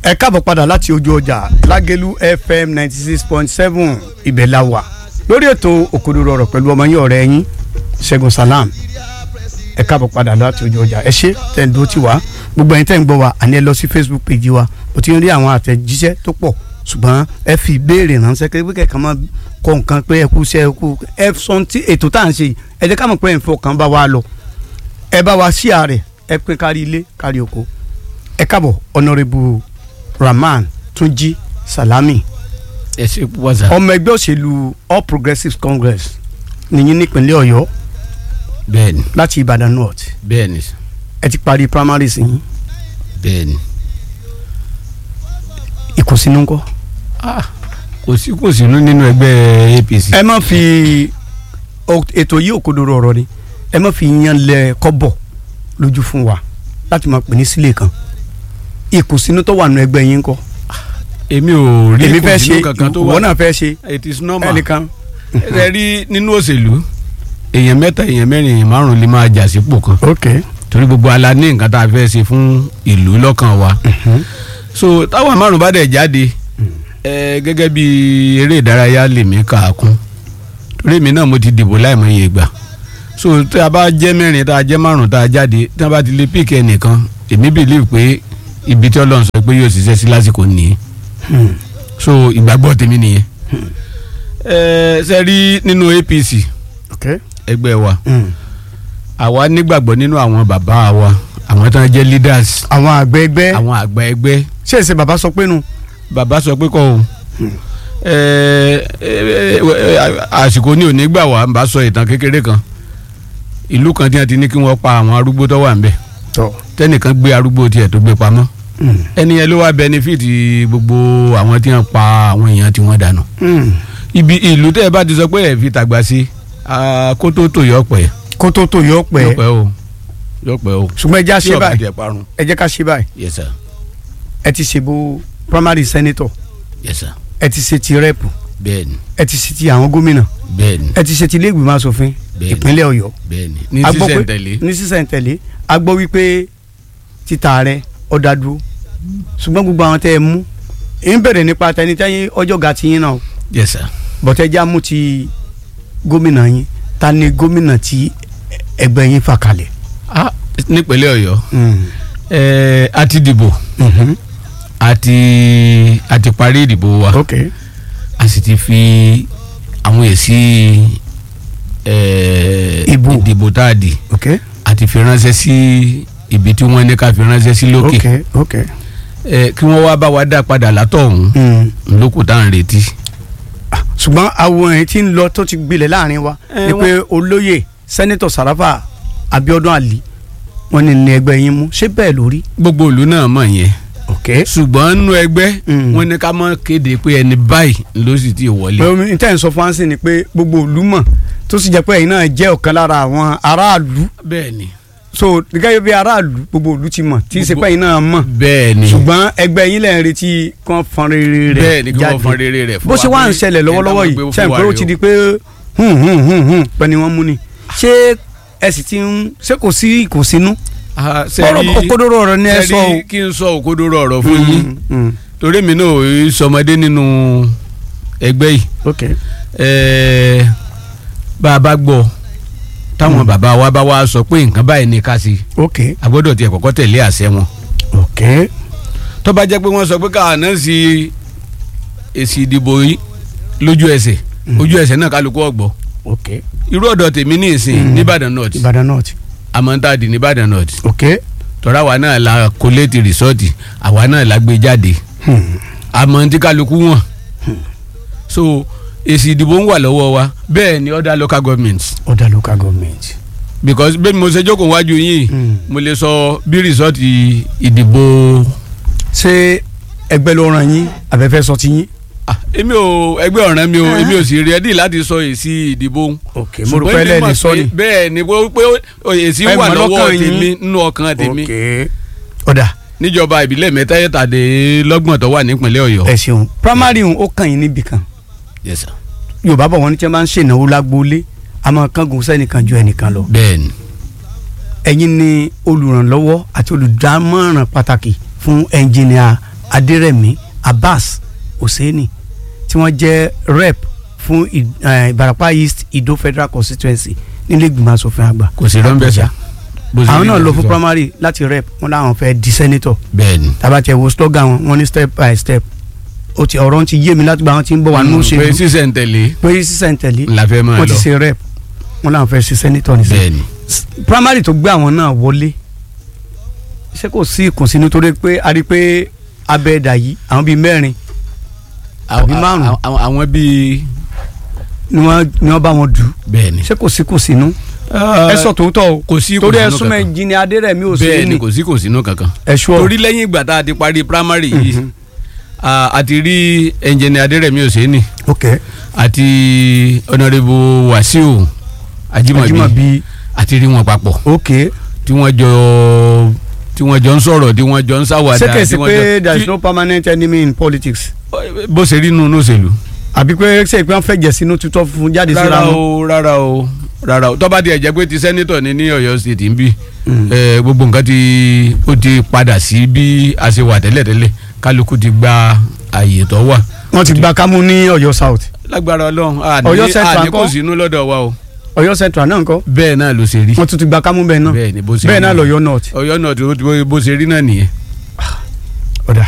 ẹ káàbọ̀ padà láti ojú ọjà lágẹ̀lú fm ninety six point seven ibẹ̀ la wà lórí ètò òkodoro ọ̀rọ̀ pẹ̀lú ọmọ yín ọ̀rẹ́ yín ṣẹ́gun salam ẹ káàbọ̀ padà láti ojú ọjà ẹ ṣé tẹ̀ ń dúró tì wá gbogbo ẹ̀yin tẹ̀ ń gbọ́ wa àní ẹ lọ sí facebook page wa o ti ń rí àwọn àtẹ̀jíṣẹ́ tó pọ̀ ṣùgbọ́n ẹ fi ìbéèrè ránṣẹ́ pé kẹ̀kẹ́ máa kọ nǹkan pé ẹ kú iṣẹ́ ẹ kú ẹ sọ tí ètò tá à ń ṣe yìí ẹ jẹ́ ká mọ̀ pé ẹ̀ ń fọkàn bá wa lọ ẹ bá wa sí ààrẹ ẹ pín kárí ilé kárí oko ẹ káàbọ̀ honourable rahman túnjí salami ẹ ṣe púpọ̀ sá. ọmọ ẹgbẹ́ òṣèlú all progressives congress nìyí nípínlẹ̀ ọ̀yọ́ bẹ́ẹ̀ni láti ìbàdàn north bẹ́ẹ̀ni ẹ ti parí primaries yín bẹ́ẹ̀ni. ìkùnsínú ńkọ́. Ah, kò sí kò sínú nínú ẹgbẹ́ APC. ẹ má fi o- ètò yìí òkodoro ọ̀rọ̀ ni ẹ má fi yan lẹ kọ́bọ̀ lójú fún wa láti máa pè ní sílé kan ìkùnsínú tó wà nù ẹgbẹ́ yín ńkọ́. èmi ò rí èmi fẹ́ kò ṣe sínú kankan tó ìwọ wà. náà fẹ́ ṣe it is normal. ẹnìkan. ẹ rí nínú òṣèlú èèyàn mẹ́ta èèyàn mẹ́rin èèyàn márùn-ún lè máa jà sípò kan ok torí gbogbo ala ní nǹkan tá a fẹ́ ṣe fún ìlú lọ́kàn wa. so táwọn márùn bá dẹ̀ jáde ẹ gẹ́gẹ́ bí eré ìdárayá lèmi kà á kún torí èmi náà mo ti dìbò láìmọye ìgbà so tí a bá jẹ́ mẹ́rin tá a jẹ́ márùn tá a jáde tí a bá ti lè píkẹ́ nìkan èmi believe pé ibi tí Ọlọ́run sọ pé yóò ṣiṣẹ́ sí lásìkò nìyẹn so ìgbàgbọ́ tèmi nìyẹn ẹ ṣe rí nínú APC ok ẹgbẹ́ wa àwa nígbàgbọ́ nínú àwọn bàbá wa àwọn tí wọ́n jẹ́ leaders àwọn àgbẹ̀ ẹgbẹ́ àwọn àgbà ẹgbẹ́ ṣé èsè bàbá sọ pé nu bàbá sọ pé kọ́ o ẹ, ẹ, ẹ, àsìkò ní òní gbà wá ń bá sọ ìtàn kékeré kan ìlú kan tí wọ́n ti ní kí wọ́n pa àwọn arúgbó tó wà ń bẹ̀ tọ tẹ́nìkan gbé arúgbó tiẹ̀ tó gbé pamọ́ ẹni yẹn ló wá benefit gbogbo àwọn tí wọ́n pa àwọn èèyàn tí wọ́n dànù ibi ìlú tẹ́ ẹ bá ti sọ pé ẹ fi tàgbà sí kó tó tò yọ pẹ́ kó tó tó yọ yọ pẹ́ pẹ́ o yọ pẹ́ o ṣùgbọ́n ẹ jẹ́ tí àṣẹ ọba báyìí tiẹ̀ parun ẹ jẹ́ ká ṣe báyìí yes sir ẹ ti ṣèbò primary senator yes sir ẹ ti ṣe ti rẹ́pù bẹ́ẹ̀ni ẹ ti ṣe ti àwọn gómìnà bẹ́ẹ̀ni ẹ ti ṣe ti ilé ìgbìmọ̀ asòfin Bẹ́ẹ̀ni. ìpínlẹ̀ ọ̀yọ́ bẹ́ẹ̀ni ní A gbọ́ pé- sísẹ̀ntẹ̀lé ní sísẹ̀ntẹ̀lé a gbọ́ wípé títa rẹ ọ̀dà dúró ṣùgbọ́n gbogbo àwọn tẹ́ ẹ mú ń bẹ̀rẹ̀ nípa tẹnitẹ́yìn ọjọ́ ga ti yín náà yes sir bọ̀tẹ́jà mú ti gómìnà yín ta ni gómìnà tí ẹgbẹ́ yín fà kalẹ̀. ah nípínlẹ̀ ọ̀yọ́ ẹ a ti dìbò a ti a ti parí ìdìbò wa ok a sì ti fi àwọn èsì ẹ Ìbò. ìdìbò tá a dì ok a ti fi ránṣẹ́ sí ibi tí wọ́n ní ká fi ránṣẹ́ sí lókè ok ok. ẹ kí wọ́n wá bá wa dá padà látọ̀hún Mm. lókù tá à ń retí. ṣùgbọ́n àwọn èyí tí ń lọ tó ti gbilẹ̀ láàrin wa Eh, ni pé olóyè sẹ́nitọ̀ sàràfà abiodun ali wọ́n ní ní ẹgbẹ́ yín mú ṣé bẹ́ẹ̀ lórí. gbogbo ìlú náà mọ̀ yẹn ok ṣùgbọ́n nínú ẹgbẹ́ Mm. wọ́n ní ká mọ̀ kéde pé ẹni báyìí ló sì ti wọlé. pé omi níta ń sọ fún wa sí ni pé gbogbo ìlú mọ̀ tó sì jẹ́ pé ẹ̀yin náà jẹ́ ọ̀kan lára àwọn aráàlú bẹ́ẹ̀ ni so gẹ́gẹ́ bí aráàlú gbogbo ìlú ti mọ̀ tí í ṣe pé ẹ̀yin náà mọ̀ bẹ́ẹ̀ ni ṣùgbọ́n ẹgbẹ́ yín lẹ́yìn retí kan fọn rere rẹ̀ bẹ́ẹ̀ ni kí wọ́n fọn rere rẹ̀ fún bó wa ṣe wá ń pé ṣẹlẹ̀ lọ́wọ́lọ́wọ́ ẹ̀dá yìí mọ̀ pé ṣe fún wa pé ó rèé ti o. di pé hùn hùn hùn hùn pẹ́ ni wọ́n mú ni ṣé ẹ sì ti ń ṣé kò sí kò sínú Ah, ọ̀rọ̀ sẹ́rí òkodoro ọ̀rọ̀ ni ẹ sọ o. sẹ́rí kí n sọ òkodoro ọ̀rọ̀ fún yín Mm, mm, torí mi náà ò sọmọdé nínú ẹgbẹ́ yìí ok Ẹ̀ẹ́, bá a bá gbọ́ táwọn bàbá wa bá wa sọ pé nǹkan báyìí ni ká sí ok a gbọ́dọ̀ tiẹ̀ kọ́kọ́ tẹ̀lé àṣẹ wọn ok tó bá jẹ́ pé wọ́n sọ pé káwọn náà sí èsì ìdìbò yìí lójú ẹsẹ̀ ojú ẹsẹ̀ náà kálukú ọ̀gbọ́ ok irú ọ̀dọ̀ tèmi ní ìsìn Mm. nìbàdàn north Ìbàdàn north àmọ́ntàdì nìbàdàn north ok tọ́ra àwa náà la kóléètì rìsọ́ọ̀tì àwa náà la gbé jáde hmm, àmọ́ tí kálukú wọn so èsì ìdìbò ń wà lọ́wọ́ wa bẹ́ẹ̀ ni other local governments other local government. because bẹ́ẹ̀ ni mo ṣe jókòó wájú yín Mm. mo lè sọ bí rìsọ́ọ̀tì ìdìbò ṣé ẹgbẹ́ ló ràn yín abẹ́fẹ́ sọ ti yín. Ah, èmi ò ẹgbẹ́ ọ̀ràn mi ò Ah. èmi ò sì rẹ́dí láti sọ èsì ìdìbò ok mo rò pé èmi ẹlẹ́ni mọ̀ sọ pé ni. bẹ́ẹ̀ ni pé pé èsì Ẹ wà mọ̀ lọ́wọ́ lọ́kàn yín. tèmi nínú ọkàn tèmi ok ọ̀dà níjọba ìbílẹ̀ mẹ́tàdínlọ́gbọ̀n tó wà nípìnlẹ̀ ọ̀yọ́. ẹ ṣeun primary ń ó kàn yín níbì kan Yes sir. yorùbá bọ̀ wọ́n ní tí wọ́n bá ń ṣènáwó lágbóolé àmọ́ kángun sẹ́nìkan ju ẹnìkan lọ. bẹ́ẹ̀ni ẹ̀yin ni olùrànlọ́wọ́ àti olùdámọ̀ràn pàtàkì fún ẹnjìnìà adérẹ̀mí abbas hosseini tí wọ́n jẹ́ rep fún I- eh, ìbarapá east ìdó federal constituency nílé ìgbìmọ̀ asòfin àgbà kò sí rọ́ńbẹ́sà. bó ṣe àwọn rí náà ló lọ ti fún sọ. primary láti rep wọn làwọn fẹ́ di senator bẹ́ẹ̀ni. tabatẹ wo slogan wọn wọn ní step by step ó ti ọ̀rọ̀ ti yé mi láti gba àwọn tí ń bọ̀ wá nínú pé òṣèlú sísẹ̀ ń tẹ̀lé pé sísẹ̀ntẹ̀lé la fẹ́ máa wọ́n ti lọ. ṣe rep wọn làwọn fẹ́ ṣe senator nìsín bẹ́ẹ̀ni. primary tó gbé àwọn náà wọlé ṣé kò sí ìkùnsínú torí pé a rí i pé abẹ́ẹ̀dà yìí àwọn bíi mẹ́rin àbí Àwọn- márùn-ún. àwọn- àwọn bíi ni wọ́n ni wọ́n bá wọn dù bẹ́ẹ̀ni. ṣé kò sí ìkùnsínú ẹ sọ tòótọ́ o kò sí torí ìkùnsínú ẹ̀sùn kankan. mẹ́jì ni adérẹ̀mí ò sí bẹ́ẹ̀ni ní kò sí kò sínú kankan. ẹ̀ṣọ́ torí lẹ́yìn ìgbà tá a ti parí primary yìí Mhm. a a ti rí ẹnjẹni adérẹ̀mí òsèénì ok àti ọ̀nàrẹ́bù wàsíù ajímọ̀bí Ajímọ̀bí àti rí wọn papọ̀ ok tí wọ́n jọ tí wọ́n jọ ń sọ̀rọ̀ tí wọ́n jọ ń ṣàwàdà ṣé kèsì tí wọ́n pé jọ- there is tí- no permanent enemy in politics bó ṣe rí nínú òṣèlú. àbí pé ṣe pé wọ́n fẹ́ jẹ̀ sínú tutọ́ fún jáde síra rárá wọn. o rárá o rárá o tọ́ba tiẹ̀ jẹ́ pé ti sẹ́nitọ̀ ní ní ọ̀yọ́ state ń bí Mm. eh, gbogbo nǹkan ti ó ti padà sí bí a ṣe wà tẹ́lẹ̀tẹ́lẹ̀ kálukú ti gba àyè tó wà. wọ́n ti gba kámú ní Ọ̀yọ́ south lágbára ọlọ́run Ọ̀yọ́ àní Central àní kò ńkọ́? sínú lọ́dọ̀ wa o Ọ̀yọ́ central náà ńkọ́ bẹ́ẹ̀ náà ló ṣe rí wọ́n tún ti gba kámú bẹ́ẹ̀ náà bẹ́ẹ̀ ni bó ṣe bẹ́ẹ̀ rí náà nìyẹn. lọ́yọ́ north ọ̀yọ́ náà tó- bó bó ṣe rí náà nìyẹn